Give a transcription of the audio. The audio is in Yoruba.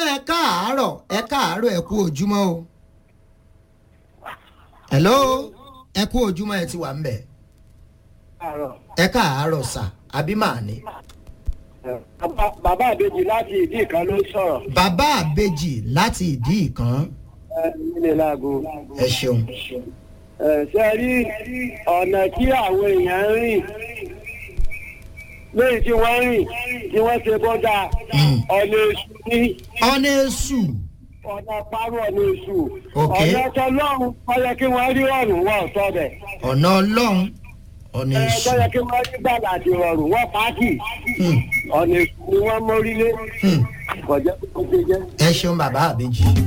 náà ẹ káàárọ̀ ẹ káàárọ̀ ẹ kú ojúmọ́ o. hello ẹ kú ojúmọ́ ẹ ti wà ń bẹ̀. ẹ káàárọ̀ sà àbí màá ní. bàbá àbejì láti ìdí kan ló sọ̀rọ̀. bàbá àbejì láti ìdí ìkan ẹ nílé láago. ẹ ṣeun. ẹ ṣe rí ọ̀nà tí àwọn èèyàn ń rìn lẹ́yìn tí wọ́n rìn tí wọ́n ṣe bọ́dà Mm. ọ̀nà èṣù ní ọ̀nà èṣù ọ̀nà parọ́ ọ̀nà èṣù. Ok. ọ̀nà tọlọ́run ó yẹ kí wọ́n rí ọ̀rùn wọn ò sọ bẹ̀. ọ̀nà ọlọ́run ọ̀nà ẹ èṣù. tó yẹ kí wọ́n rí gbàgbà àti rọrùn wọ́n pàákì. Hmm, ọ̀nà èṣù ni wọ́n mórílé. hmm. kọjá kó ṣe jẹ́. ẹ ṣeun bàbá àbejì.